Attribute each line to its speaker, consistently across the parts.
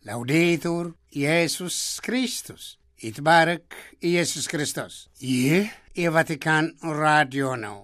Speaker 1: ላውዴቱር ኢየሱስ ክርስቶስ ይትባረክ ኢየሱስ ክርስቶስ። ይህ የቫቲካን ራዲዮ ነው።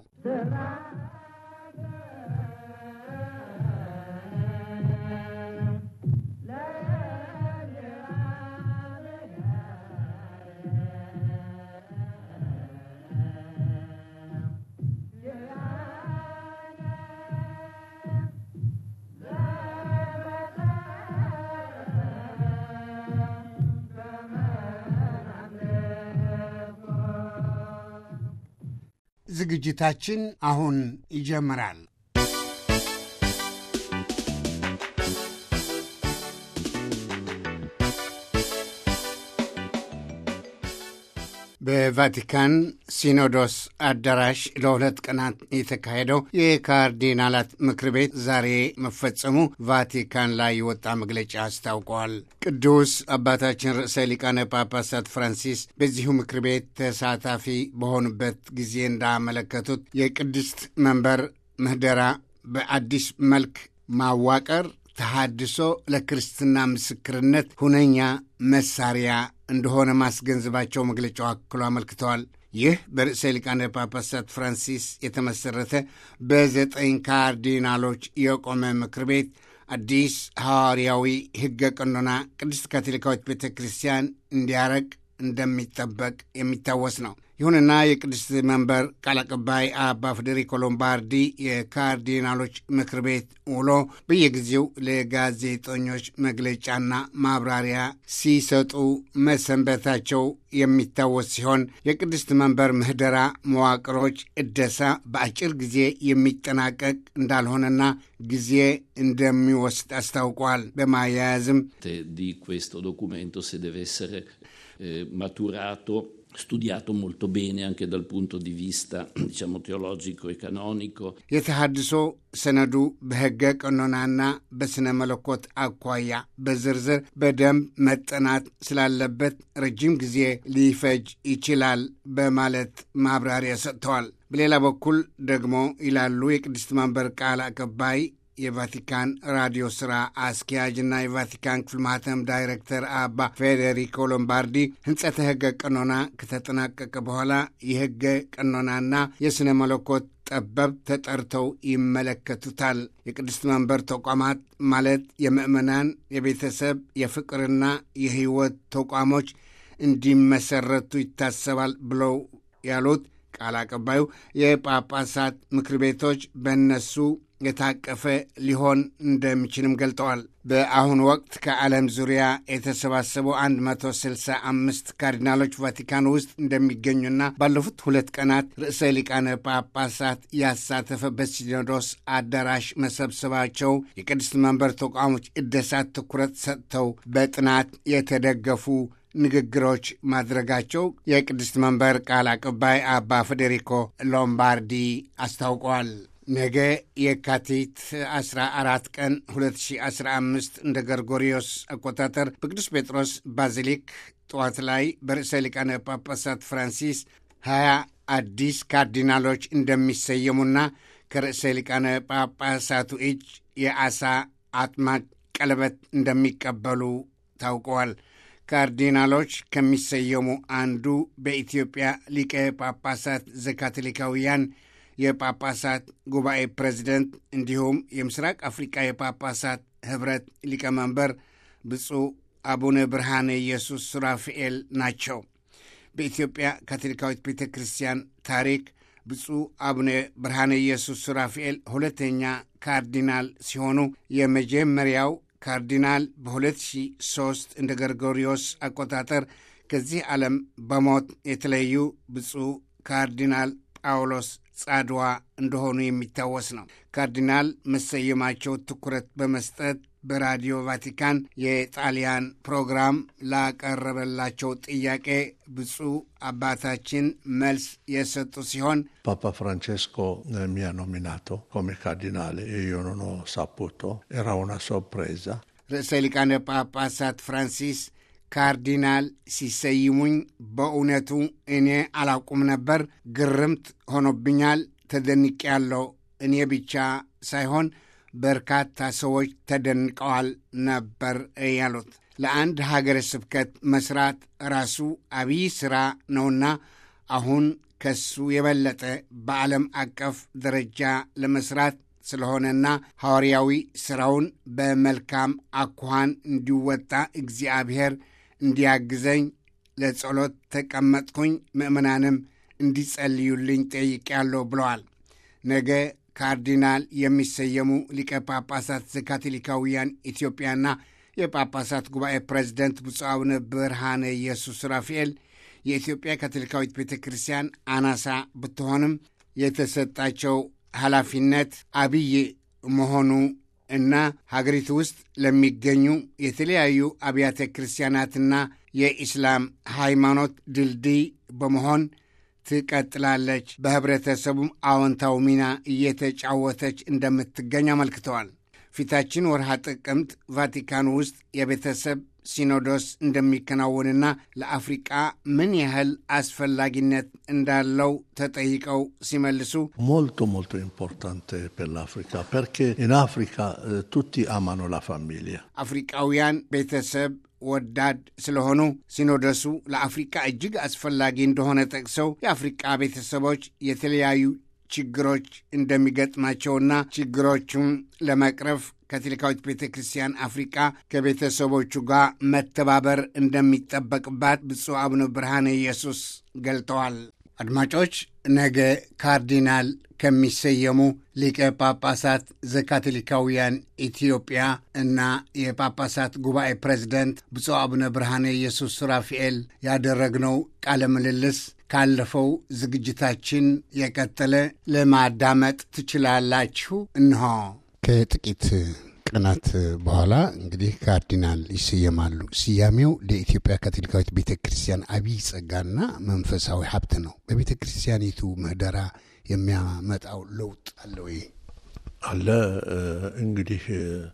Speaker 1: ዝግጅታችን አሁን ይጀምራል። በቫቲካን ሲኖዶስ አዳራሽ ለሁለት ቀናት የተካሄደው የካርዲናላት ምክር ቤት ዛሬ መፈጸሙ ቫቲካን ላይ የወጣ መግለጫ አስታውቀዋል። ቅዱስ አባታችን ርዕሰ ሊቃነ ጳጳሳት ፍራንሲስ በዚሁ ምክር ቤት ተሳታፊ በሆኑበት ጊዜ እንዳመለከቱት የቅድስት መንበር ምህደራ በአዲስ መልክ ማዋቀር ተሃድሶ ለክርስትና ምስክርነት ሁነኛ መሳሪያ እንደሆነ ማስገንዘባቸው መግለጫው አክሎ አመልክተዋል። ይህ በርዕሰ ሊቃነ ጳጳሳት ፍራንሲስ የተመሠረተ በዘጠኝ ካርዲናሎች የቆመ ምክር ቤት አዲስ ሐዋርያዊ ሕገ ቀኖና ቅድስት ካቶሊካዊት ቤተ ክርስቲያን እንዲያረቅ እንደሚጠበቅ የሚታወስ ነው። ይሁንና የቅድስት መንበር ቃል አቀባይ አባ ፌዴሪኮ ሎምባርዲ የካርዲናሎች ምክር ቤት ውሎ በየጊዜው ለጋዜጠኞች መግለጫና ማብራሪያ ሲሰጡ መሰንበታቸው የሚታወስ ሲሆን የቅድስት መንበር ምህደራ መዋቅሮች እደሳ በአጭር ጊዜ የሚጠናቀቅ እንዳልሆነና ጊዜ እንደሚወስድ አስታውቋል። በማያያዝም
Speaker 2: di questo documento se deve essere eh, maturato studiato molto bene anche dal punto di vista diciamo teologico e canonico
Speaker 1: የተሃድሶ ሰነዱ በሕገ ቀኖናና በሥነ መለኮት አኳያ በዝርዝር በደንብ መጠናት ስላለበት ረጅም ጊዜ ሊፈጅ ይችላል በማለት ማብራሪያ ሰጥተዋል። በሌላ በኩል ደግሞ ይላሉ የቅድስት መንበር ቃል አቀባይ የቫቲካን ራዲዮ ሥራ አስኪያጅና የቫቲካን ክፍል ማህተም ዳይሬክተር አባ ፌዴሪኮ ሎምባርዲ ሕንጸተ ሕገ ቀኖና ከተጠናቀቀ በኋላ የሕገ ቀኖናና የሥነ መለኮት ጠበብ ተጠርተው ይመለከቱታል። የቅድስት መንበር ተቋማት ማለት የምዕመናን፣ የቤተሰብ፣ የፍቅርና የሕይወት ተቋሞች እንዲመሰረቱ ይታሰባል ብለው ያሉት ቃል አቀባዩ የጳጳሳት ምክር ቤቶች በእነሱ የታቀፈ ሊሆን እንደሚችልም ገልጠዋል። በአሁኑ ወቅት ከዓለም ዙሪያ የተሰባሰቡ 165 ካርዲናሎች ቫቲካን ውስጥ እንደሚገኙና ባለፉት ሁለት ቀናት ርዕሰ ሊቃነ ጳጳሳት ያሳተፈ በሲኖዶስ አዳራሽ መሰብሰባቸው የቅድስት መንበር ተቋሞች እደሳት ትኩረት ሰጥተው በጥናት የተደገፉ ንግግሮች ማድረጋቸው የቅድስት መንበር ቃል አቀባይ አባ ፌዴሪኮ ሎምባርዲ አስታውቀዋል። ነገ የካቲት 14 ቀን 2015 እንደ ገርጎሪዮስ አቆጣጠር በቅዱስ ጴጥሮስ ባዚሊክ ጠዋት ላይ በርዕሰ ሊቃነ ጳጳሳት ፍራንሲስ 20 አዲስ ካርዲናሎች እንደሚሰየሙና ከርዕሰ ሊቃነ ጳጳሳቱ እጅ የዓሣ አጥማጭ ቀለበት እንደሚቀበሉ ታውቀዋል። ካርዲናሎች ከሚሰየሙ አንዱ በኢትዮጵያ ሊቀ ጳጳሳት ዘካቶሊካውያን የጳጳሳት ጉባኤ ፕሬዚደንት እንዲሁም የምስራቅ አፍሪቃ የጳጳሳት ኅብረት ሊቀመንበር ብፁዕ አቡነ ብርሃነ ኢየሱስ ሱራፊኤል ናቸው። በኢትዮጵያ ካቶሊካዊት ቤተ ክርስቲያን ታሪክ ብፁዕ አቡነ ብርሃነ ኢየሱስ ሱራፊኤል ሁለተኛ ካርዲናል ሲሆኑ የመጀመሪያው ካርዲናል በ2003 እንደ ገርጎሪዮስ አቆጣጠር ከዚህ ዓለም በሞት የተለዩ ብፁዕ ካርዲናል ጳውሎስ ጻድዋ እንደሆኑ የሚታወስ ነው። ካርዲናል መሰየማቸው ትኩረት በመስጠት በራዲዮ ቫቲካን የጣሊያን ፕሮግራም ላቀረበላቸው ጥያቄ ብፁዕ አባታችን መልስ የሰጡ ሲሆን
Speaker 3: Papa Francesco eh, mi ha nominato come cardinale e io non ho saputo, era una sorpresa.
Speaker 1: ርዕሰ ሊቃነ ጳጳሳት ፍራንሲስ ካርዲናል ሲሰይሙኝ በእውነቱ እኔ አላውቁም ነበር። ግርምት ሆኖብኛል። ተደንቄ ያለው እኔ ብቻ ሳይሆን በርካታ ሰዎች ተደንቀዋል ነበር ያሉት። ለአንድ ሀገረ ስብከት መስራት ራሱ አብይ ሥራ ነውና አሁን ከሱ የበለጠ በዓለም አቀፍ ደረጃ ለመስራት ስለሆነና ሐዋርያዊ ሥራውን በመልካም አኳኋን እንዲወጣ እግዚአብሔር እንዲያግዘኝ ለጸሎት ተቀመጥኩኝ። ምእመናንም እንዲጸልዩልኝ ጠይቄያለሁ ብለዋል። ነገ ካርዲናል የሚሰየሙ ሊቀ ጳጳሳት ዘካቶሊካውያን ኢትዮጵያና የጳጳሳት ጉባኤ ፕሬዚደንት ብፁዕ አቡነ ብርሃነ ኢየሱስ ራፋኤል የኢትዮጵያ ካቶሊካዊት ቤተ ክርስቲያን አናሳ ብትሆንም የተሰጣቸው ኃላፊነት አብይ መሆኑ እና ሀገሪቱ ውስጥ ለሚገኙ የተለያዩ አብያተ ክርስቲያናትና የኢስላም ሃይማኖት ድልድይ በመሆን ትቀጥላለች። በህብረተሰቡም አዎንታዊ ሚና እየተጫወተች እንደምትገኝ አመልክተዋል። ፊታችን ወርሃ ጥቅምት ቫቲካን ውስጥ የቤተሰብ ሲኖዶስ እንደሚከናወንና ለአፍሪቃ ምን ያህል አስፈላጊነት እንዳለው ተጠይቀው ሲመልሱ
Speaker 3: molto molto importante per l'Africa perché in Africa eh, tutti amano la famiglia.
Speaker 1: አፍሪቃውያን ቤተሰብ ወዳድ ስለሆኑ ሲኖዶሱ ለአፍሪቃ እጅግ አስፈላጊ እንደሆነ ጠቅሰው የአፍሪቃ ቤተሰቦች የተለያዩ ችግሮች እንደሚገጥማቸውና ችግሮቹን ለመቅረፍ ካቶሊካዊት ቤተ ክርስቲያን አፍሪቃ ከቤተሰቦቹ ጋር መተባበር እንደሚጠበቅባት ብፁዕ አቡነ ብርሃነ ኢየሱስ ገልጠዋል። አድማጮች፣ ነገ ካርዲናል ከሚሰየሙ ሊቀ ጳጳሳት ዘካቶሊካውያን ኢትዮጵያ እና የጳጳሳት ጉባኤ ፕሬዝደንት ብፁዕ አቡነ ብርሃነ ኢየሱስ ራፋኤል ያደረግነው ቃለ ምልልስ ካለፈው ዝግጅታችን የቀጠለ ለማዳመጥ ትችላላችሁ። እንሆ ከጥቂት ቀናት በኋላ እንግዲህ ካርዲናል ይሰየማሉ። ስያሜው ለኢትዮጵያ ካቶሊካዊት ቤተ ክርስቲያን አብይ ጸጋና መንፈሳዊ ሀብት ነው። በቤተ ክርስቲያኒቱ ምህደራ የሚያመጣው ለውጥ አለ ወይ?
Speaker 3: አለ እንግዲህ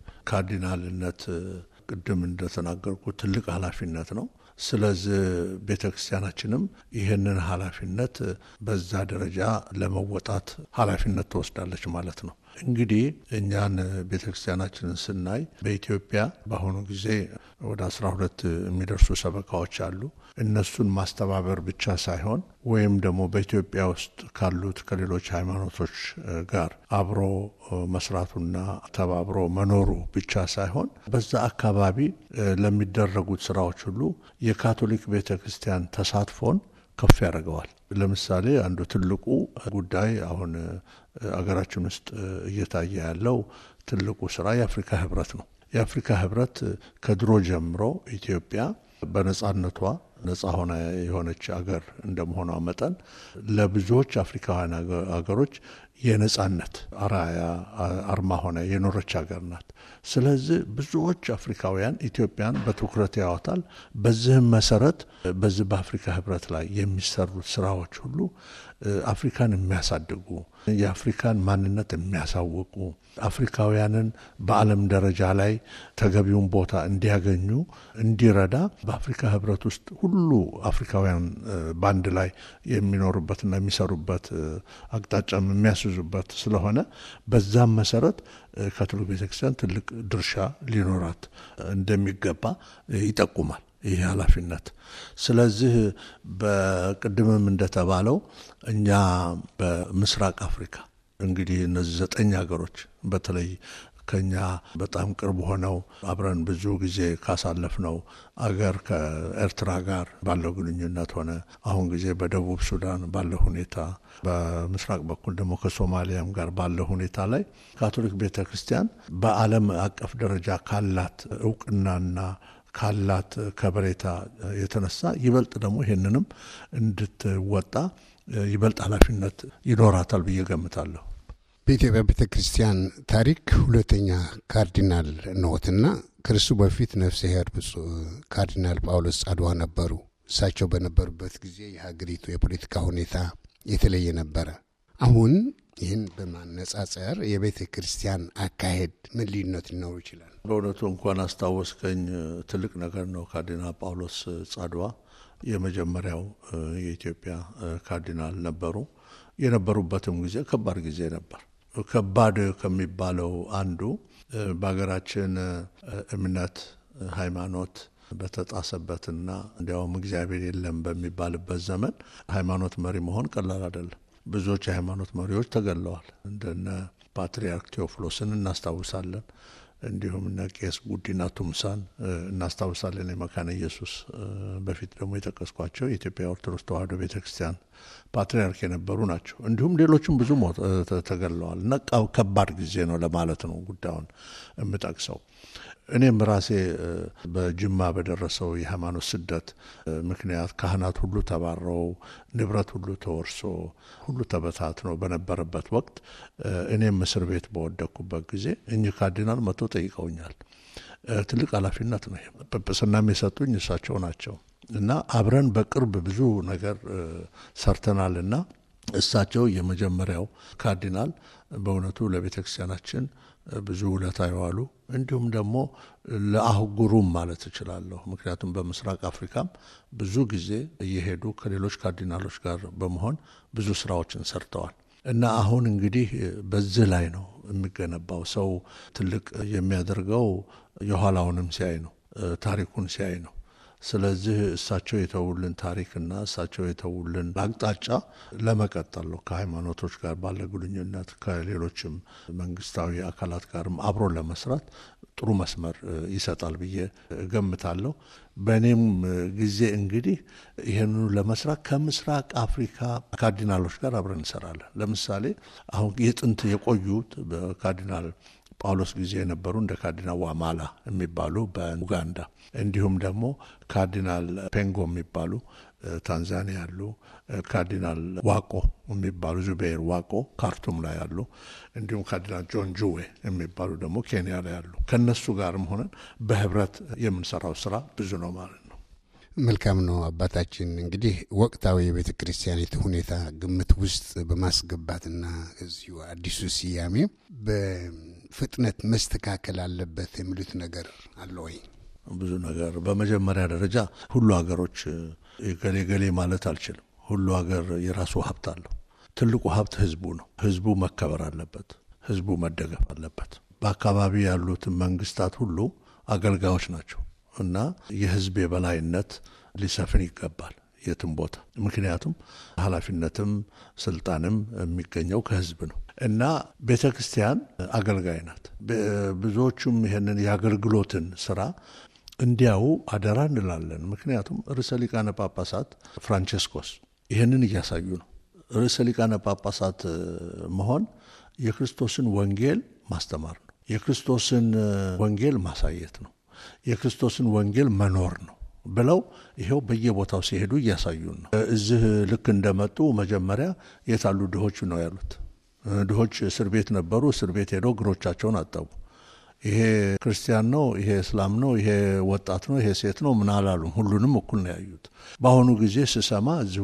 Speaker 3: ካርዲናልነት ቅድም እንደተናገርኩ ትልቅ ኃላፊነት ነው። ስለዚህ ቤተ ክርስቲያናችንም ይህንን ኃላፊነት በዛ ደረጃ ለመወጣት ኃላፊነት ትወስዳለች ማለት ነው። እንግዲህ እኛን ቤተ ክርስቲያናችንን ስናይ በኢትዮጵያ በአሁኑ ጊዜ ወደ አስራ ሁለት የሚደርሱ ሰበካዎች አሉ። እነሱን ማስተባበር ብቻ ሳይሆን ወይም ደግሞ በኢትዮጵያ ውስጥ ካሉት ከሌሎች ሃይማኖቶች ጋር አብሮ መስራቱና ተባብሮ መኖሩ ብቻ ሳይሆን በዛ አካባቢ ለሚደረጉት ስራዎች ሁሉ የካቶሊክ ቤተ ክርስቲያን ተሳትፎን ከፍ ያደርገዋል። ለምሳሌ አንዱ ትልቁ ጉዳይ አሁን አገራችን ውስጥ እየታየ ያለው ትልቁ ስራ የአፍሪካ ህብረት ነው። የአፍሪካ ህብረት ከድሮ ጀምሮ ኢትዮጵያ በነጻነቷ ነጻ ሆና የሆነች አገር እንደመሆኗ መጠን ለብዙዎች አፍሪካውያን አገሮች የነጻነት አራያ አርማ ሆነ የኖረች ሀገር ናት። ስለዚህ ብዙዎች አፍሪካውያን ኢትዮጵያን በትኩረት ያዋታል። በዚህም መሰረት በዚህ በአፍሪካ ህብረት ላይ የሚሰሩት ስራዎች ሁሉ አፍሪካን የሚያሳድጉ የአፍሪካን ማንነት የሚያሳውቁ አፍሪካውያንን በዓለም ደረጃ ላይ ተገቢውን ቦታ እንዲያገኙ እንዲረዳ በአፍሪካ ህብረት ውስጥ ሁሉ አፍሪካውያን በአንድ ላይ የሚኖሩበትና የሚሰሩበት አቅጣጫም የሚያስዙበት ስለሆነ በዛም መሰረት ካቶሊክ ቤተክርስቲያን ትልቅ ድርሻ ሊኖራት እንደሚገባ ይጠቁማል ይህ ኃላፊነት። ስለዚህ በቅድምም እንደተባለው እኛ በምስራቅ አፍሪካ እንግዲህ እነዚህ ዘጠኝ ሀገሮች በተለይ ከኛ በጣም ቅርብ ሆነው አብረን ብዙ ጊዜ ካሳለፍነው አገር ከኤርትራ ጋር ባለው ግንኙነት ሆነ አሁን ጊዜ በደቡብ ሱዳን ባለው ሁኔታ በምስራቅ በኩል ደግሞ ከሶማሊያም ጋር ባለው ሁኔታ ላይ ካቶሊክ ቤተ ክርስቲያን በዓለም አቀፍ ደረጃ ካላት እውቅናና ካላት ከበሬታ የተነሳ ይበልጥ ደግሞ ይህንንም እንድትወጣ ይበልጥ ኃላፊነት ይኖራታል ብዬ ገምታለሁ።
Speaker 1: በኢትዮጵያ ቤተ ክርስቲያን ታሪክ ሁለተኛ ካርዲናል ነዎትና ከእርሱ በፊት ነፍሰ ኄር ብፁዕ ካርዲናል ጳውሎስ ጻድዋ ነበሩ። እሳቸው በነበሩበት ጊዜ የሀገሪቱ የፖለቲካ ሁኔታ የተለየ ነበረ። አሁን ይህን በማነጻጸር የቤተ ክርስቲያን አካሄድ ምን ልዩነት ሊኖሩ ይችላል?
Speaker 3: በእውነቱ እንኳን አስታወስከኝ፣ ትልቅ ነገር ነው። ካርዲናል ጳውሎስ ጻድዋ የመጀመሪያው የኢትዮጵያ ካርዲናል ነበሩ። የነበሩበትም ጊዜ ከባድ ጊዜ ነበር። ከባድ ከሚባለው አንዱ በሀገራችን እምነት ሃይማኖት በተጣሰበትና እንዲያውም እግዚአብሔር የለም በሚባልበት ዘመን ሃይማኖት መሪ መሆን ቀላል አይደለም። ብዙዎች የሃይማኖት መሪዎች ተገለዋል። እንደነ ፓትርያርክ ቴዎፍሎስን እናስታውሳለን። እንዲሁም እነ ቄስ ጉዲና ቱምሳን እናስታውሳለን። የመካነ ኢየሱስ በፊት ደግሞ የጠቀስኳቸው የኢትዮጵያ ኦርቶዶክስ ተዋሕዶ ቤተ ክርስቲያን ፓትርያርክ የነበሩ ናቸው። እንዲሁም ሌሎችም ብዙ ተገለዋል እና ከባድ ጊዜ ነው ለማለት ነው ጉዳዩን የምጠቅሰው። እኔም ራሴ በጅማ በደረሰው የሃይማኖት ስደት ምክንያት ካህናት ሁሉ ተባረው ንብረት ሁሉ ተወርሶ ሁሉ ተበታትኖ በነበረበት ወቅት እኔም እስር ቤት በወደቅኩበት ጊዜ እኚህ ካርዲናል መጥቶ ጠይቀውኛል። ትልቅ ኃላፊነት ነው። ጵጵስናም የሰጡኝ እሳቸው ናቸው እና አብረን በቅርብ ብዙ ነገር ሰርተናል እና እሳቸው የመጀመሪያው ካርዲናል በእውነቱ ለቤተ ክርስቲያናችን ብዙ ውለታ የዋሉ እንዲሁም ደግሞ ለአህጉሩም ማለት እችላለሁ። ምክንያቱም በምስራቅ አፍሪካም ብዙ ጊዜ እየሄዱ ከሌሎች ካርዲናሎች ጋር በመሆን ብዙ ስራዎችን ሰርተዋል እና አሁን እንግዲህ በዚህ ላይ ነው የሚገነባው። ሰው ትልቅ የሚያደርገው የኋላውንም ሲያይ ነው፣ ታሪኩን ሲያይ ነው። ስለዚህ እሳቸው የተውልን ታሪክና እሳቸው የተውልን አቅጣጫ ለመቀጠል ነው። ከሃይማኖቶች ጋር ባለ ግንኙነት ከሌሎችም መንግስታዊ አካላት ጋርም አብሮ ለመስራት ጥሩ መስመር ይሰጣል ብዬ እገምታለሁ። በእኔም ጊዜ እንግዲህ ይህንኑ ለመስራት ከምስራቅ አፍሪካ ካርዲናሎች ጋር አብረን እንሰራለን። ለምሳሌ አሁን የጥንት የቆዩት በካርዲናል ጳውሎስ ጊዜ የነበሩ እንደ ካርዲናል ዋማላ የሚባሉ በኡጋንዳ እንዲሁም ደግሞ ካርዲናል ፔንጎ የሚባሉ ታንዛኒያ ያሉ፣ ካርዲናል ዋቆ የሚባሉ ዙቤር ዋቆ ካርቱም ላይ ያሉ፣ እንዲሁም ካርዲናል ጆን ጁዌ የሚባሉ ደግሞ ኬንያ ላይ ያሉ ከነሱ ጋርም ሆነን በህብረት የምንሰራው ስራ ብዙ ነው ማለት ነው።
Speaker 1: መልካም ነው አባታችን። እንግዲህ ወቅታዊ የቤተ ክርስቲያኒቱ ሁኔታ ግምት ውስጥ በማስገባትና እዚሁ አዲሱ ስያሜ በፍጥነት መስተካከል አለበት የሚሉት ነገር አለ ወይ?
Speaker 3: ብዙ ነገር በመጀመሪያ ደረጃ ሁሉ ሀገሮች ገሌ ገሌ ማለት አልችልም። ሁሉ ሀገር የራሱ ሀብት አለው። ትልቁ ሀብት ህዝቡ ነው። ህዝቡ መከበር አለበት። ህዝቡ መደገፍ አለበት። በአካባቢ ያሉትን መንግስታት ሁሉ አገልጋዮች ናቸው እና የህዝብ የበላይነት ሊሰፍን ይገባል የትም ቦታ። ምክንያቱም ኃላፊነትም ስልጣንም የሚገኘው ከህዝብ ነው እና ቤተ ክርስቲያን አገልጋይ ናት። ብዙዎቹም ይህንን የአገልግሎትን ስራ እንዲያው አደራ እንላለን። ምክንያቱም ርዕሰ ሊቃነ ጳጳሳት ፍራንቼስኮስ ይህንን እያሳዩ ነው። ርዕሰ ሊቃነ ጳጳሳት መሆን የክርስቶስን ወንጌል ማስተማር ነው። የክርስቶስን ወንጌል ማሳየት ነው። የክርስቶስን ወንጌል መኖር ነው ብለው ይኸው በየቦታው ሲሄዱ እያሳዩን ነው። እዚህ ልክ እንደመጡ መጀመሪያ የታሉ ድሆች ነው ያሉት። ድሆች እስር ቤት ነበሩ። እስር ቤት ሄደው እግሮቻቸውን አጠቡ። ይሄ ክርስቲያን ነው፣ ይሄ እስላም ነው፣ ይሄ ወጣት ነው፣ ይሄ ሴት ነው ምን አላሉም። ሁሉንም እኩል ነው ያዩት። በአሁኑ ጊዜ ስሰማ እዚሁ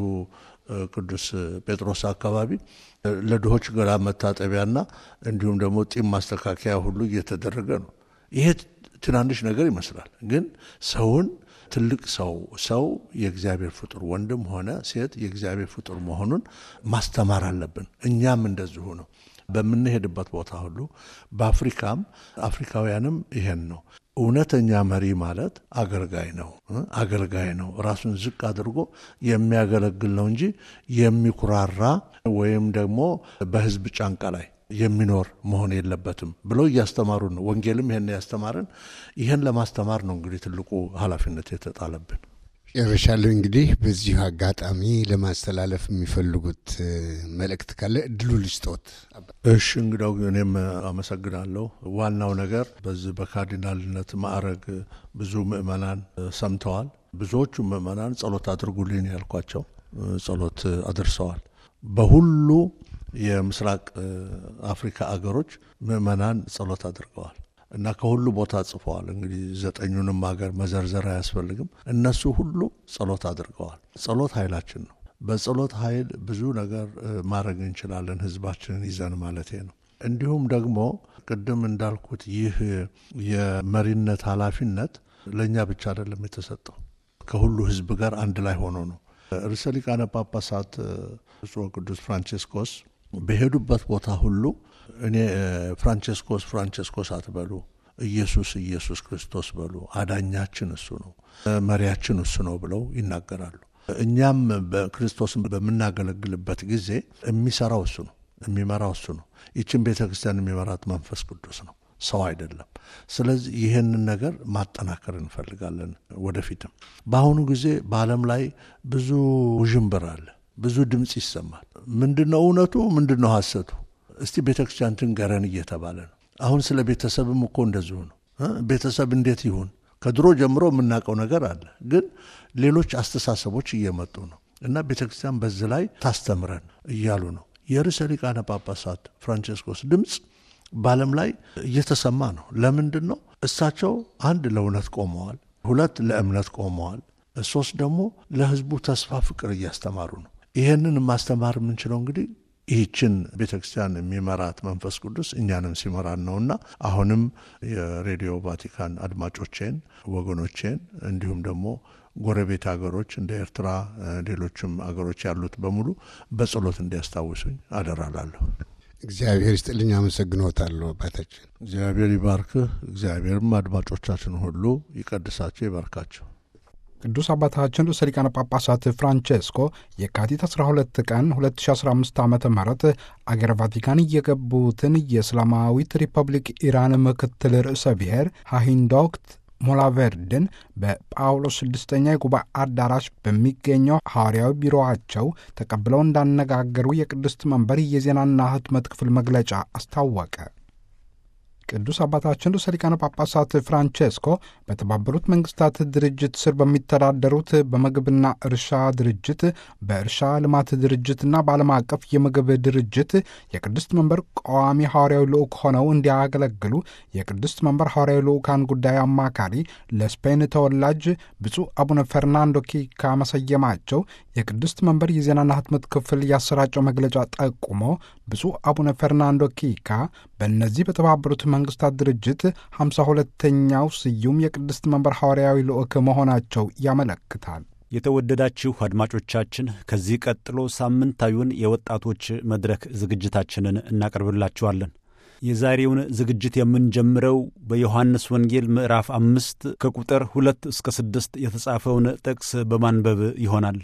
Speaker 3: ቅዱስ ጴጥሮስ አካባቢ ለድሆች ገላ መታጠቢያና እንዲሁም ደግሞ ጢም ማስተካከያ ሁሉ እየተደረገ ነው። ይሄ ትናንሽ ነገር ይመስላል፣ ግን ሰውን ትልቅ ሰው ሰው የእግዚአብሔር ፍጡር ወንድም ሆነ ሴት የእግዚአብሔር ፍጡር መሆኑን ማስተማር አለብን። እኛም እንደዚሁ ነው። በምንሄድበት ቦታ ሁሉ በአፍሪካም አፍሪካውያንም ይሄን ነው። እውነተኛ መሪ ማለት አገልጋይ ነው። አገልጋይ ነው ራሱን ዝቅ አድርጎ የሚያገለግል ነው እንጂ የሚኩራራ ወይም ደግሞ በሕዝብ ጫንቃ ላይ የሚኖር መሆን የለበትም ብለው እያስተማሩ ነው። ወንጌልም ይሄን ያስተማርን ይህን ለማስተማር ነው እንግዲህ ትልቁ ኃላፊነት የተጣለብን።
Speaker 1: ጨርሻለሁ። እንግዲህ በዚሁ አጋጣሚ ለማስተላለፍ የሚፈልጉት መልእክት ካለ እድሉ ልስጦት።
Speaker 3: እሺ እንግዳው እኔም አመሰግናለሁ። ዋናው ነገር በዚህ በካርዲናልነት ማዕረግ ብዙ ምእመናን ሰምተዋል። ብዙዎቹ ምእመናን ጸሎት አድርጉልኝ ያልኳቸው ጸሎት አድርሰዋል። በሁሉ የምስራቅ አፍሪካ አገሮች ምእመናን ጸሎት አድርገዋል እና ከሁሉ ቦታ ጽፈዋል። እንግዲህ ዘጠኙንም ሀገር መዘርዘር አያስፈልግም። እነሱ ሁሉ ጸሎት አድርገዋል። ጸሎት ኃይላችን ነው። በጸሎት ኃይል ብዙ ነገር ማድረግ እንችላለን፣ ህዝባችንን ይዘን ማለቴ ነው። እንዲሁም ደግሞ ቅድም እንዳልኩት ይህ የመሪነት ኃላፊነት ለእኛ ብቻ አይደለም የተሰጠው ከሁሉ ህዝብ ጋር አንድ ላይ ሆኖ ነው። ርዕሰ ሊቃነ ጳጳሳት ብፁዕ ቅዱስ ፍራንቺስኮስ በሄዱበት ቦታ ሁሉ እኔ ፍራንቸስኮስ ፍራንቸስኮስ አትበሉ፣ ኢየሱስ ኢየሱስ ክርስቶስ በሉ፣ አዳኛችን እሱ ነው፣ መሪያችን እሱ ነው ብለው ይናገራሉ። እኛም በክርስቶስን በምናገለግልበት ጊዜ የሚሰራው እሱ ነው፣ የሚመራው እሱ ነው። ይችን ቤተ ክርስቲያን የሚመራት መንፈስ ቅዱስ ነው፣ ሰው አይደለም። ስለዚህ ይህንን ነገር ማጠናከር እንፈልጋለን ወደፊትም። በአሁኑ ጊዜ በዓለም ላይ ብዙ ውዥንብር አለ፣ ብዙ ድምፅ ይሰማል። ምንድን ነው እውነቱ? ምንድን ነው ሐሰቱ? እስቲ ቤተ ክርስቲያን ትንገረን እየተባለ ነው። አሁን ስለ ቤተሰብም እኮ እንደዚሁ ነው። ቤተሰብ እንዴት ይሁን? ከድሮ ጀምሮ የምናውቀው ነገር አለ፣ ግን ሌሎች አስተሳሰቦች እየመጡ ነው እና ቤተ ክርስቲያን በዚህ ላይ ታስተምረን እያሉ ነው። የርዕሰ ሊቃነ ጳጳሳት ፍራንቸስኮስ ድምፅ በዓለም ላይ እየተሰማ ነው። ለምንድን ነው? እሳቸው አንድ ለእውነት ቆመዋል፣ ሁለት ለእምነት ቆመዋል፣ ሶስት ደግሞ ለሕዝቡ ተስፋ ፍቅር እያስተማሩ ነው። ይህንን ማስተማር የምንችለው እንግዲህ ይህችን ቤተ ክርስቲያን የሚመራት መንፈስ ቅዱስ እኛንም ሲመራን ነውና አሁንም የሬዲዮ ቫቲካን አድማጮቼን፣ ወገኖቼን እንዲሁም ደግሞ ጎረቤት ሀገሮች እንደ ኤርትራ፣ ሌሎችም ሀገሮች ያሉት በሙሉ በጸሎት እንዲያስታውሱኝ አደራላለሁ።
Speaker 1: እግዚአብሔር ይስጥልኝ። አመሰግኖታለሁ አባታችን።
Speaker 3: እግዚአብሔር ይባርክህ። እግዚአብሔርም አድማጮቻችን ሁሉ ይቀድሳቸው፣ ይባርካቸው።
Speaker 4: ቅዱስ አባታችን ርዕሰ ሊቃነ ጳጳሳት ፍራንቼስኮ የካቲት 12 ቀን 2015 ዓ ም አገረ ቫቲካን የገቡትን የእስላማዊት ሪፐብሊክ ኢራን ምክትል ርዕሰ ብሔር ሃሂንዶክት ሞላቬርድን በጳውሎስ ስድስተኛ የጉባኤ አዳራሽ በሚገኘው ሐዋርያዊ ቢሮአቸው ተቀብለው እንዳነጋገሩ የቅድስት መንበር የዜናና ሕትመት ክፍል መግለጫ አስታወቀ። ቅዱስ አባታችን ርዕሰ ሊቃነ ጳጳሳት ፍራንቼስኮ በተባበሩት መንግስታት ድርጅት ስር በሚተዳደሩት በምግብና እርሻ ድርጅት፣ በእርሻ ልማት ድርጅትና በዓለም አቀፍ የምግብ ድርጅት የቅድስት መንበር ቋሚ ሐዋርያዊ ልዑክ ሆነው እንዲያገለግሉ የቅድስት መንበር ሐዋርያዊ ልዑካን ጉዳይ አማካሪ ለስፔን ተወላጅ ብፁዕ አቡነ ፈርናንዶ ኪካ መሰየማቸው የቅድስት መንበር የዜናና ሕትመት ክፍል ያሰራጨው መግለጫ ጠቁሞ ብፁዕ አቡነ ፈርናንዶ ኪካ በእነዚህ በተባበሩት መንግስታት ድርጅት ሃምሳ ሁለተኛው ስዩም የቅድስት መንበር ሐዋርያዊ ልዑክ መሆናቸው ያመለክታል።
Speaker 5: የተወደዳችሁ አድማጮቻችን ከዚህ ቀጥሎ ሳምንታዊውን የወጣቶች መድረክ ዝግጅታችንን እናቀርብላችኋለን። የዛሬውን ዝግጅት የምንጀምረው በዮሐንስ ወንጌል ምዕራፍ አምስት ከቁጥር ሁለት እስከ ስድስት የተጻፈውን ጥቅስ በማንበብ ይሆናል።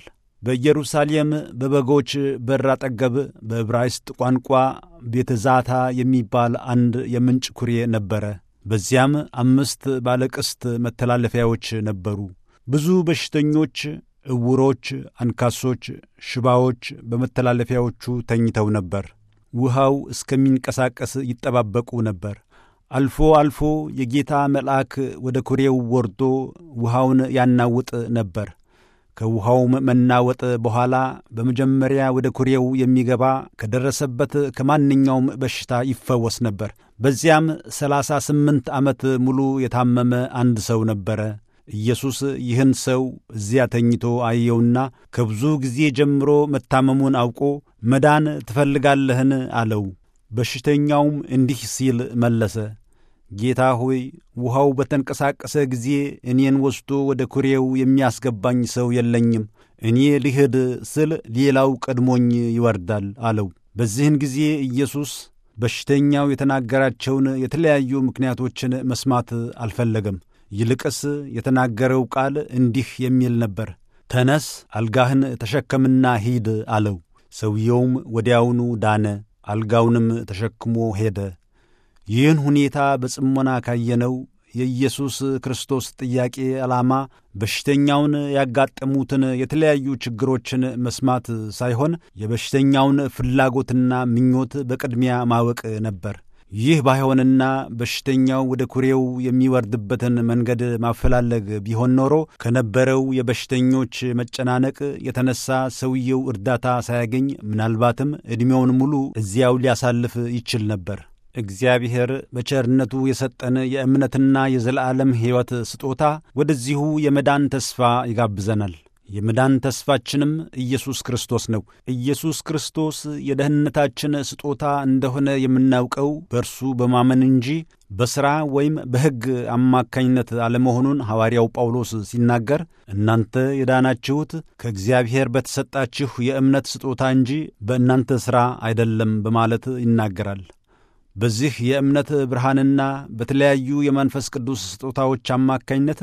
Speaker 5: በኢየሩሳሌም በበጎች በር አጠገብ በዕብራይስጥ ቋንቋ ቤተ ዛታ የሚባል አንድ የምንጭ ኩሬ ነበረ። በዚያም አምስት ባለቅስት መተላለፊያዎች ነበሩ። ብዙ በሽተኞች፣ ዕውሮች፣ አንካሶች፣ ሽባዎች በመተላለፊያዎቹ ተኝተው ነበር። ውሃው እስከሚንቀሳቀስ ይጠባበቁ ነበር። አልፎ አልፎ የጌታ መልአክ ወደ ኩሬው ወርዶ ውሃውን ያናውጥ ነበር። ከውሃውም መናወጥ በኋላ በመጀመሪያ ወደ ኩሬው የሚገባ ከደረሰበት ከማንኛውም በሽታ ይፈወስ ነበር። በዚያም ሰላሳ ስምንት ዓመት ሙሉ የታመመ አንድ ሰው ነበረ። ኢየሱስ ይህን ሰው እዚያ ተኝቶ አየውና ከብዙ ጊዜ ጀምሮ መታመሙን አውቆ መዳን ትፈልጋለህን? አለው። በሽተኛውም እንዲህ ሲል መለሰ ጌታ ሆይ ውሃው በተንቀሳቀሰ ጊዜ እኔን ወስዶ ወደ ኩሬው የሚያስገባኝ ሰው የለኝም። እኔ ልሂድ ስል ሌላው ቀድሞኝ ይወርዳል አለው። በዚህን ጊዜ ኢየሱስ በሽተኛው የተናገራቸውን የተለያዩ ምክንያቶችን መስማት አልፈለገም። ይልቅስ የተናገረው ቃል እንዲህ የሚል ነበር፣ ተነስ፣ አልጋህን ተሸከምና ሂድ አለው። ሰውየውም ወዲያውኑ ዳነ፣ አልጋውንም ተሸክሞ ሄደ። ይህን ሁኔታ በጽሞና ካየነው የኢየሱስ ክርስቶስ ጥያቄ ዓላማ በሽተኛውን ያጋጠሙትን የተለያዩ ችግሮችን መስማት ሳይሆን የበሽተኛውን ፍላጎትና ምኞት በቅድሚያ ማወቅ ነበር። ይህ ባይሆንና በሽተኛው ወደ ኩሬው የሚወርድበትን መንገድ ማፈላለግ ቢሆን ኖሮ ከነበረው የበሽተኞች መጨናነቅ የተነሳ ሰውየው እርዳታ ሳያገኝ ምናልባትም ዕድሜውን ሙሉ እዚያው ሊያሳልፍ ይችል ነበር። እግዚአብሔር በቸርነቱ የሰጠን የእምነትና የዘላለም ሕይወት ስጦታ ወደዚሁ የመዳን ተስፋ ይጋብዘናል። የመዳን ተስፋችንም ኢየሱስ ክርስቶስ ነው። ኢየሱስ ክርስቶስ የደህንነታችን ስጦታ እንደሆነ የምናውቀው በእርሱ በማመን እንጂ በሥራ ወይም በሕግ አማካኝነት አለመሆኑን ሐዋርያው ጳውሎስ ሲናገር እናንተ የዳናችሁት ከእግዚአብሔር በተሰጣችሁ የእምነት ስጦታ እንጂ በእናንተ ሥራ አይደለም በማለት ይናገራል። በዚህ የእምነት ብርሃንና በተለያዩ የመንፈስ ቅዱስ ስጦታዎች አማካኝነት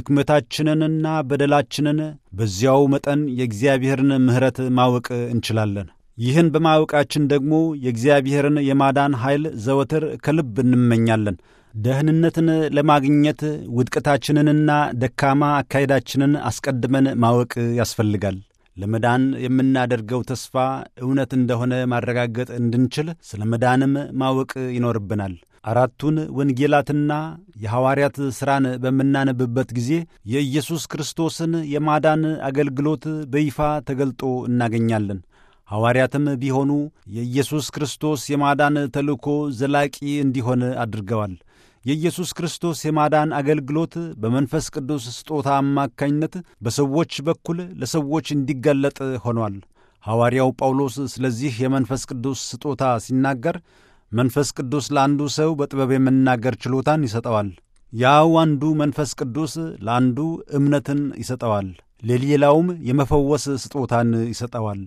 Speaker 5: ድክመታችንንና በደላችንን በዚያው መጠን የእግዚአብሔርን ምሕረት ማወቅ እንችላለን። ይህን በማወቃችን ደግሞ የእግዚአብሔርን የማዳን ኃይል ዘወትር ከልብ እንመኛለን። ደህንነትን ለማግኘት ውድቀታችንንና ደካማ አካሄዳችንን አስቀድመን ማወቅ ያስፈልጋል። ለመዳን የምናደርገው ተስፋ እውነት እንደሆነ ማረጋገጥ እንድንችል ስለ መዳንም ማወቅ ይኖርብናል። አራቱን ወንጌላትና የሐዋርያት ሥራን በምናነብበት ጊዜ የኢየሱስ ክርስቶስን የማዳን አገልግሎት በይፋ ተገልጦ እናገኛለን። ሐዋርያትም ቢሆኑ የኢየሱስ ክርስቶስ የማዳን ተልእኮ ዘላቂ እንዲሆን አድርገዋል። የኢየሱስ ክርስቶስ የማዳን አገልግሎት በመንፈስ ቅዱስ ስጦታ አማካኝነት በሰዎች በኩል ለሰዎች እንዲገለጥ ሆኗል። ሐዋርያው ጳውሎስ ስለዚህ የመንፈስ ቅዱስ ስጦታ ሲናገር መንፈስ ቅዱስ ለአንዱ ሰው በጥበብ የመናገር ችሎታን ይሰጠዋል። ያው አንዱ መንፈስ ቅዱስ ለአንዱ እምነትን ይሰጠዋል፣ ለሌላውም የመፈወስ ስጦታን ይሰጠዋል።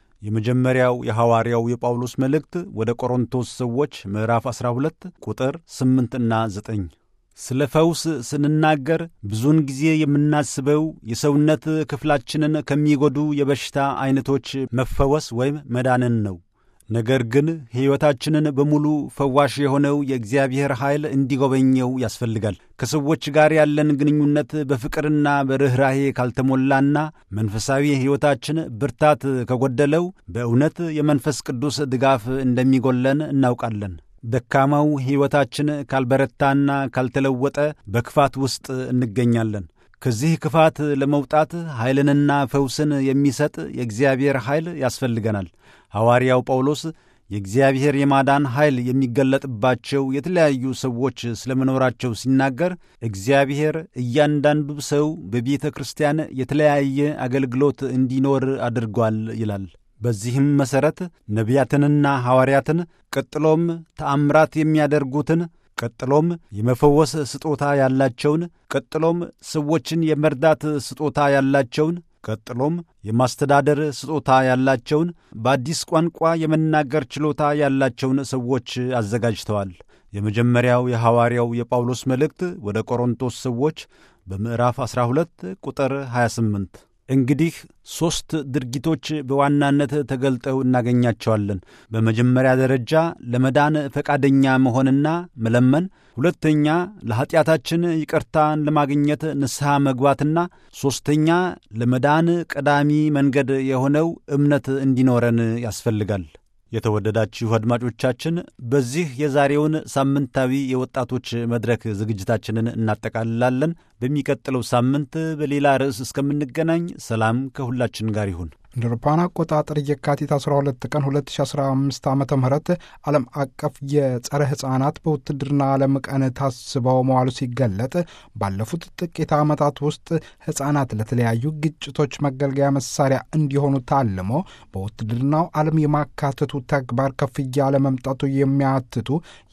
Speaker 5: የመጀመሪያው የሐዋርያው የጳውሎስ መልእክት ወደ ቆሮንቶስ ሰዎች ምዕራፍ 12 ቁጥር 8 እና 9። ስለ ፈውስ ስንናገር ብዙውን ጊዜ የምናስበው የሰውነት ክፍላችንን ከሚጎዱ የበሽታ ዐይነቶች መፈወስ ወይም መዳንን ነው። ነገር ግን ሕይወታችንን በሙሉ ፈዋሽ የሆነው የእግዚአብሔር ኃይል እንዲጎበኘው ያስፈልጋል። ከሰዎች ጋር ያለን ግንኙነት በፍቅርና በርኅራሄ ካልተሞላና መንፈሳዊ ሕይወታችን ብርታት ከጎደለው በእውነት የመንፈስ ቅዱስ ድጋፍ እንደሚጎለን እናውቃለን። ደካማው ሕይወታችን ካልበረታና ካልተለወጠ በክፋት ውስጥ እንገኛለን። ከዚህ ክፋት ለመውጣት ኃይልንና ፈውስን የሚሰጥ የእግዚአብሔር ኃይል ያስፈልገናል። ሐዋርያው ጳውሎስ የእግዚአብሔር የማዳን ኃይል የሚገለጥባቸው የተለያዩ ሰዎች ስለመኖራቸው ሲናገር እግዚአብሔር እያንዳንዱ ሰው በቤተ ክርስቲያን የተለያየ አገልግሎት እንዲኖር አድርጓል ይላል። በዚህም መሠረት ነቢያትንና ሐዋርያትን ቀጥሎም ተአምራት የሚያደርጉትን ቀጥሎም የመፈወስ ስጦታ ያላቸውን ቀጥሎም ሰዎችን የመርዳት ስጦታ ያላቸውን ቀጥሎም የማስተዳደር ስጦታ ያላቸውን በአዲስ ቋንቋ የመናገር ችሎታ ያላቸውን ሰዎች አዘጋጅተዋል። የመጀመሪያው የሐዋርያው የጳውሎስ መልእክት ወደ ቆሮንቶስ ሰዎች በምዕራፍ 12 ቁጥር 28 እንግዲህ ሦስት ድርጊቶች በዋናነት ተገልጠው እናገኛቸዋለን። በመጀመሪያ ደረጃ ለመዳን ፈቃደኛ መሆንና መለመን፣ ሁለተኛ ለኀጢአታችን ይቅርታን ለማግኘት ንስሐ መግባትና ሦስተኛ ለመዳን ቀዳሚ መንገድ የሆነው እምነት እንዲኖረን ያስፈልጋል። የተወደዳችሁ አድማጮቻችን በዚህ የዛሬውን ሳምንታዊ የወጣቶች መድረክ ዝግጅታችንን እናጠቃልላለን። በሚቀጥለው ሳምንት በሌላ ርዕስ እስከምንገናኝ ሰላም ከሁላችን ጋር ይሁን።
Speaker 4: እንደ አውሮፓውያን አቆጣጠር የካቲት 12 ቀን 2015 ዓ ም ዓለም አቀፍ የጸረ ሕፃናት በውትድርና ዓለም ቀን ታስበው መዋሉ ሲገለጥ ባለፉት ጥቂት ዓመታት ውስጥ ሕፃናት ለተለያዩ ግጭቶች መገልገያ መሳሪያ እንዲሆኑ ታልሞ በውትድርናው ዓለም የማካተቱ ተግባር ከፍ እያለ መምጣቱ የሚያትቱ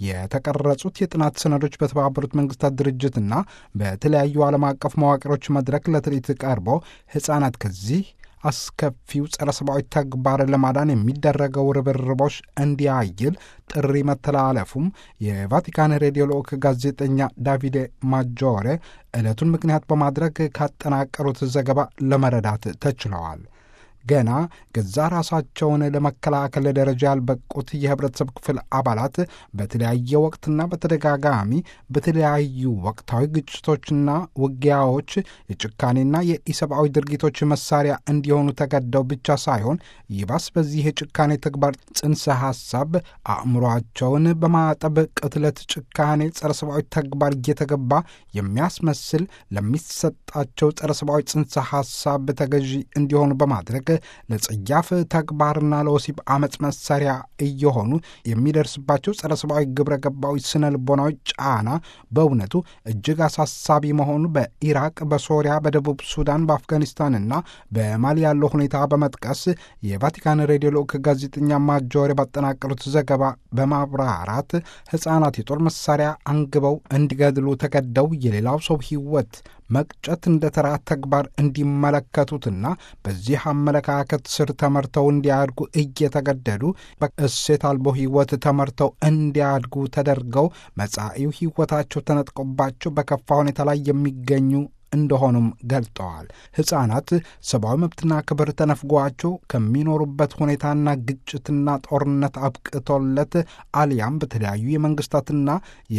Speaker 4: የተቀረጹት የጥናት ሰነዶች በተባበሩት መንግስታት ድርጅትና በተለያዩ ዓለም አቀፍ መዋቅሮች መድረክ ለትርኢት ቀርቦ ሕፃናት ከዚህ አስከፊው ጸረ ሰብአዊ ተግባር ለማዳን የሚደረገው ርብርቦች እንዲያይል ጥሪ መተላለፉም የቫቲካን ሬዲዮ ልዑክ ጋዜጠኛ ዳቪዴ ማጆሬ ዕለቱን ምክንያት በማድረግ ካጠናቀሩት ዘገባ ለመረዳት ተችለዋል። ገና ገዛ ራሳቸውን ለመከላከል ደረጃ ያልበቁት የህብረተሰብ ክፍል አባላት በተለያየ ወቅትና በተደጋጋሚ በተለያዩ ወቅታዊ ግጭቶችና ውጊያዎች የጭካኔና የኢሰብአዊ ድርጊቶች መሳሪያ እንዲሆኑ ተገደው ብቻ ሳይሆን ይባስ በዚህ የጭካኔ ተግባር ጽንሰ ሐሳብ አእምሯቸውን በማጠብ ቅትለት፣ ጭካኔ፣ ጸረ ሰብአዊ ተግባር እየተገባ የሚያስመስል ለሚሰጣቸው ጸረ ሰብአዊ ጽንሰ ሐሳብ ተገዢ እንዲሆኑ በማድረግ ለጸያፍ ተግባርና ለወሲብ አመፅ መሳሪያ እየሆኑ የሚደርስባቸው ጸረ ሰብአዊ ግብረ ገባዊ ስነ ልቦናዊ ጫና በእውነቱ እጅግ አሳሳቢ መሆኑ በኢራቅ፣ በሶሪያ፣ በደቡብ ሱዳን፣ በአፍጋኒስታንና በማሊ ያለው ሁኔታ በመጥቀስ የቫቲካን ሬዲዮ ልዑክ ጋዜጠኛ ማጆሬ ባጠናቀሩት ዘገባ በማብራራት ሕፃናት የጦር መሳሪያ አንግበው እንዲገድሉ ተገደው የሌላው ሰው ሕይወት መቅጨት እንደ ተራ ተግባር እንዲመለከቱትና በዚህ አመለካከት ስር ተመርተው እንዲያድጉ እየተገደዱ በእሴት አልቦ ሕይወት ተመርተው እንዲያድጉ ተደርገው መጻኢው ሕይወታቸው ተነጥቆባቸው በከፋ ሁኔታ ላይ የሚገኙ እንደሆኑም ገልጠዋል። ሕፃናት ሰብአዊ መብትና ክብር ተነፍጓቸው ከሚኖሩበት ሁኔታና ግጭትና ጦርነት አብቅቶለት አሊያም በተለያዩ የመንግስታትና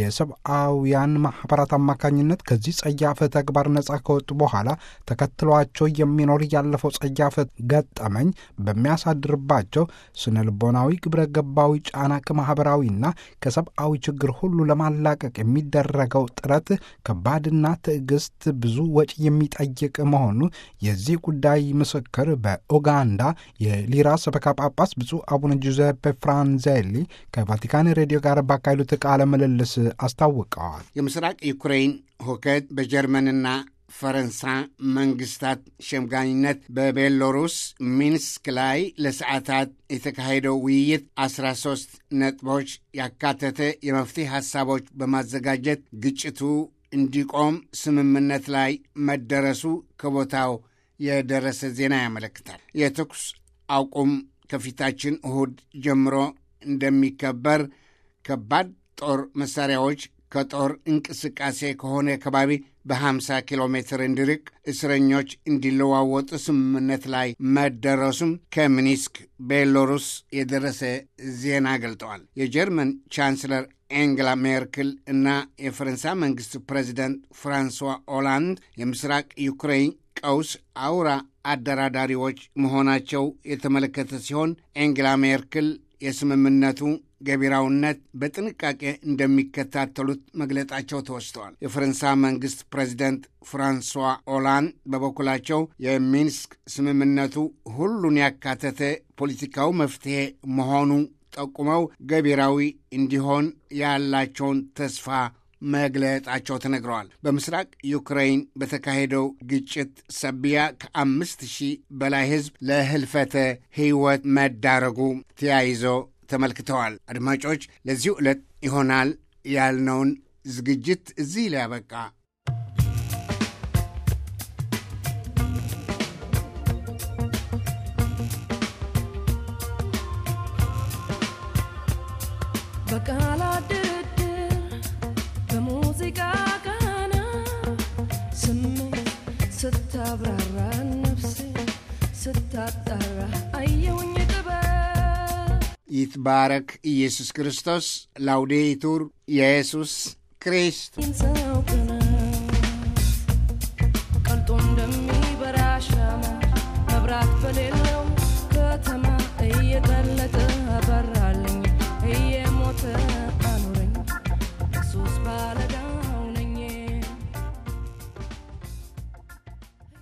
Speaker 4: የሰብአውያን ማኅበራት አማካኝነት ከዚህ ጸያፍ ተግባር ነጻ ከወጡ በኋላ ተከትሏቸው የሚኖር ያለፈው ጸያፍ ገጠመኝ በሚያሳድርባቸው ስነ ልቦናዊ ግብረ ገባዊ ጫና ከማኅበራዊና ከሰብአዊ ችግር ሁሉ ለማላቀቅ የሚደረገው ጥረት ከባድና ትዕግስት ብዙ ወጪ የሚጠይቅ መሆኑ የዚህ ጉዳይ ምስክር በኡጋንዳ የሊራ ሰበካ ጳጳስ ብፁዕ አቡነ ጁዘፔ ፍራንዜሊ ከቫቲካን ሬዲዮ ጋር ባካሄዱት ቃለ ምልልስ አስታውቀዋል።
Speaker 1: የምስራቅ ዩክሬን ሁከት በጀርመንና ፈረንሳይ መንግስታት ሸምጋኝነት በቤሎሩስ ሚንስክ ላይ ለሰዓታት የተካሄደው ውይይት 13 ነጥቦች ያካተተ የመፍትሄ ሐሳቦች በማዘጋጀት ግጭቱ እንዲቆም ስምምነት ላይ መደረሱ ከቦታው የደረሰ ዜና ያመለክታል። የተኩስ አቁም ከፊታችን እሁድ ጀምሮ እንደሚከበር፣ ከባድ ጦር መሳሪያዎች ከጦር እንቅስቃሴ ከሆነ ከባቢ በ50 ኪሎ ሜትር እንዲርቅ እስረኞች እንዲለዋወጡ ስምምነት ላይ መደረሱም ከሚኒስክ ቤሎሩስ የደረሰ ዜና ገልጠዋል። የጀርመን ቻንስለር ኤንግላ ሜርክል እና የፈረንሳይ መንግስት ፕሬዚደንት ፍራንሷ ኦላንድ የምስራቅ ዩክሬን ቀውስ አውራ አደራዳሪዎች መሆናቸው የተመለከተ ሲሆን ኤንግላ ሜርክል የስምምነቱ ገቢራውነት በጥንቃቄ እንደሚከታተሉት መግለጣቸው ተወስተዋል። የፈረንሳይ መንግስት ፕሬዚደንት ፍራንሷ ኦላንድ በበኩላቸው የሚንስክ ስምምነቱ ሁሉን ያካተተ ፖለቲካዊ መፍትሄ መሆኑ ጠቁመው ገቢራዊ እንዲሆን ያላቸውን ተስፋ መግለጣቸው ተነግረዋል። በምስራቅ ዩክሬን በተካሄደው ግጭት ሰቢያ ከአምስት ሺህ በላይ ሕዝብ ለህልፈተ ሕይወት መዳረጉ ተያይዞ ተመልክተዋል። አድማጮች፣ ለዚሁ ዕለት ይሆናል ያልነውን ዝግጅት እዚህ ላይ ያበቃ።
Speaker 6: በቃላት ድርድር በሙዚቃ ቃና ስሜት ስታብራራ ነፍሴ ስታጣራ አየውኝ ጥበብ
Speaker 1: ይትባረክ ኢየሱስ ክርስቶስ። ላውዴቱር ኢየሱስ ክርስቶስ።
Speaker 6: ሰው ቀልጦ እንደሚበራ ሻማ መብራት በሌለው ከተማ እየቀለጠ